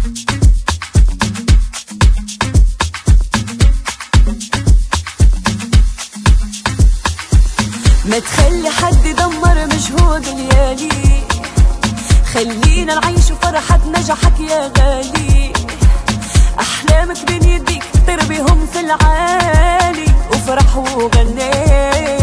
ما تخلي حد يدمر مجهود ليالي خلينا نعيش فرحة نجاحك يا غالي أحلامك بين يديك طير بيهم في العالي وفرح وغني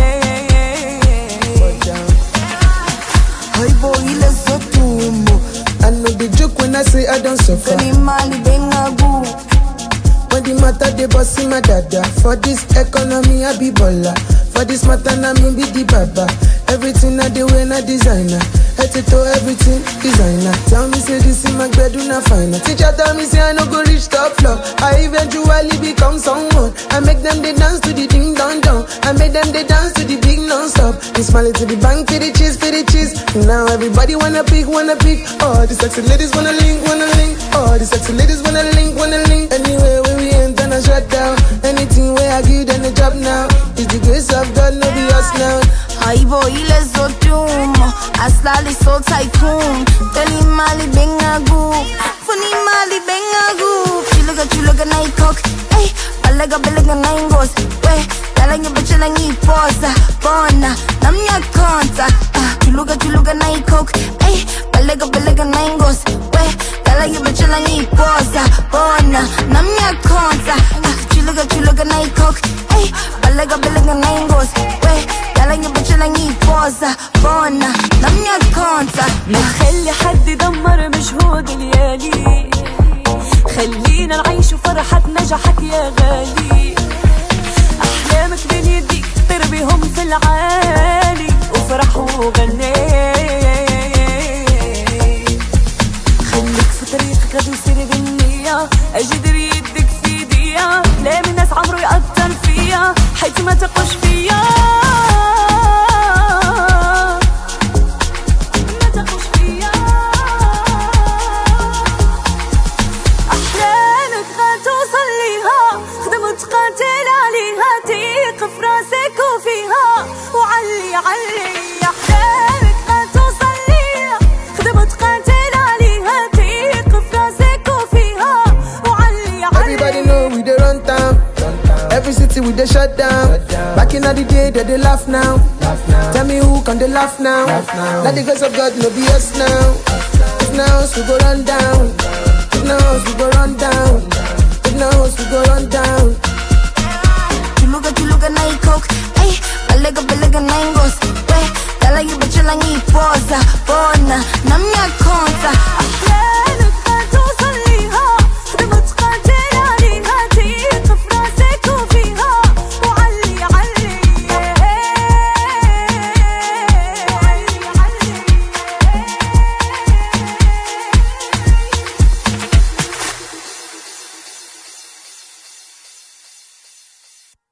Hi boy, let's go to mo. I know the joke when I say I don't suffer. Kani mali bengagu When the matter they boss in my dada. For this economy I be baller. For this matter na me be the baba. Everything I do when I designer. Head to toe everything designer. Tell me say this in my bed do not find Teacher tell me say I no go reach top floor. I eventually become someone. I make them they dance to the ding dong dong. I make them they dance to the big non stop. And smile to the bank for the cheese for the cheese. Now everybody wanna pick wanna pick. Oh the sexy ladies wanna link wanna link. Oh the sexy ladies wanna link wanna link. Anywhere where we enter I shut down. Anything where I give them a job now. It's the grace of God no be us now. Haibo ile zodumo Aslali so tycoon Kani mali bengagu Funi mali bengagu Chulaga chulaga na ikok Ey, balaga balaga na ingos We, talanya bachala ngiposa Bona, namnya konta Ah, Chuluga chuluga na ikok Ey, balaga balaga na ingos We, talanya bachala ngiposa Bona, namnya konta Ah, Chuluga chuluga na ikok Ey, balaga balaga na ingos We, talanya bachala ngiposa Bona, namnya konta ما تخلي حد يدمر مجهود ليالي خلينا نعيش فرحة نجاحك يا غالي أحلامك بين يديك طير بيهم في العالي وفرح وغني خليك في طريقك غادي يصير بالنية أجدر يدك في ايديا لا من ناس عمرو يأثر فيا حيث ما تقوش فيا ما تقوش فيا أحلامك غتوصل ليها خدم وتقاتل عليها تيق في راسك وفيها وعلي علي أحلامك غتوصل ليها خدم وتقاتل عليها تيق في راسك وفيها وعلي علي Everybody know we dey run town. Every city we dey shut down. Back in the day, they dey laugh now. Tell me who can they laugh now? Let the grace of God no be us now. If now, we go run down.